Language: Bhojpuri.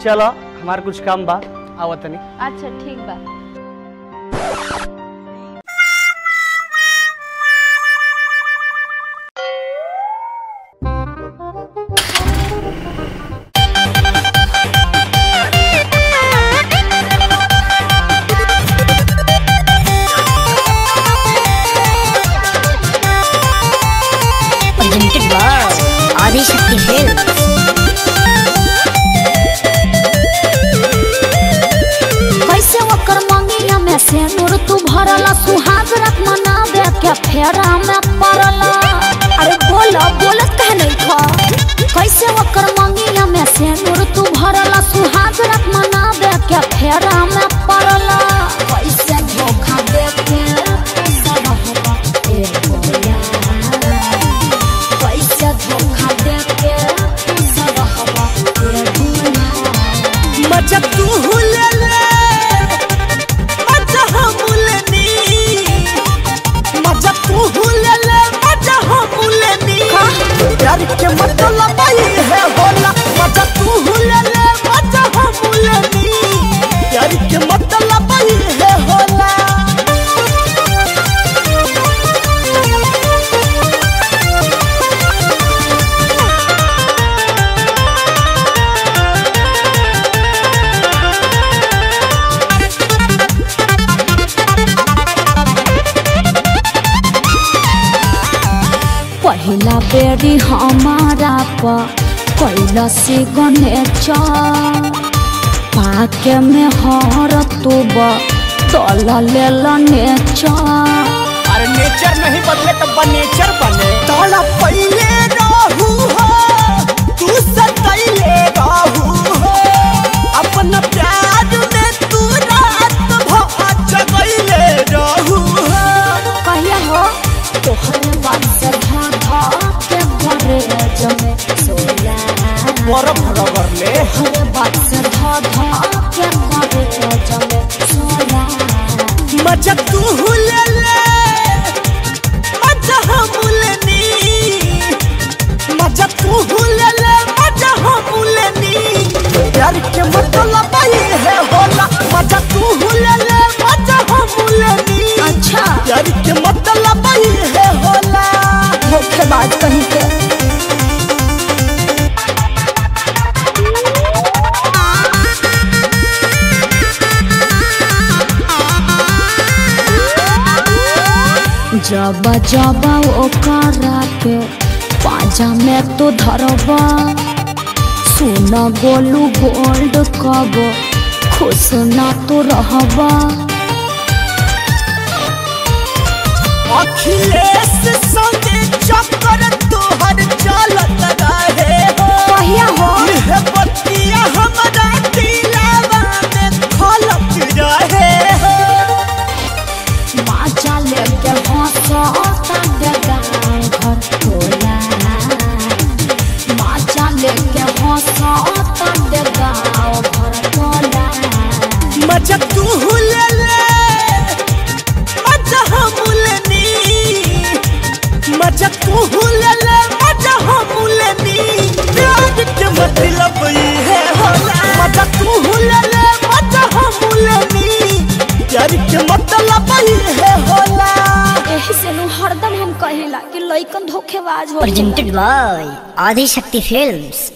चलो हमार कुछ काम बा आवत तनी अच्छा ठीक बा presented by Adi Shakti Films. कैसे ओकर मंगिया में से नूर तू भरला सुहाग रख मनावे के फेरा में पड़ला अरे बोला बोलत कह नहीं खा कैसे ओकर मंगिया में से नूर तू भरला सुहाग रख मनावे के फेरा में पड़ला कैसे धोखा दे के सरहवा ए बोला कैसे धोखा दे के सरहवा ए बोला मजा तू ले ले मजा हम लेनी मजा तू ले ले मजा हम लेनी प्यार के मतलब ही है होला मजा तू ले ले मजा हम लेनी प्यार के मतलब ही है होला पहिला बेरी हमारा पर कैला से गणेश पाके में हर तुब तल लेल नेचर अरे नेचर नहीं बदले तो बनेचर बने तोला पहले रहू हो तू सतैले रहू हो अपना प्यार में तू रात भर जगैले रहू हो कहिया हो तोहर बात से धा धा के घरे जमे सोया बरफ रगड़ ले तोहर बात से धा धा के घरे जमे सोया मजा तू ले ले मजा हम लेनी मजा तू ले ले मजा हम लेनी प्यार के मतलब ही है होला मजा तू ले ले मजा हम लेनी अच्छा प्यार के मतलब ही है होला धोखेबाज कहीं के जब जब ओकरा के पाजा में तो धरबा सुन गोलू गोल्ड कब खुश ना तो रहबा अखिलेश संगे चक्कर तोहर चलत रहे हो कहिया हो यह बतिया हमरा दिलावा में खलक रहे हो माचा लेके हंसता बेगा घर टोला माचा लेके हंसता बेगा घर टोला मजा तू ले ले मजा हम लेनी मजा तू ले ले मजा हम लेनी प्यार के मतलब ये है होला मजा तू ले ले मजा हम लेनी प्यार के मतलब ये है होला एही से नु हरदम हम कहिला कि लइकन धोखेबाज हो Presented by Adi Shakti Films.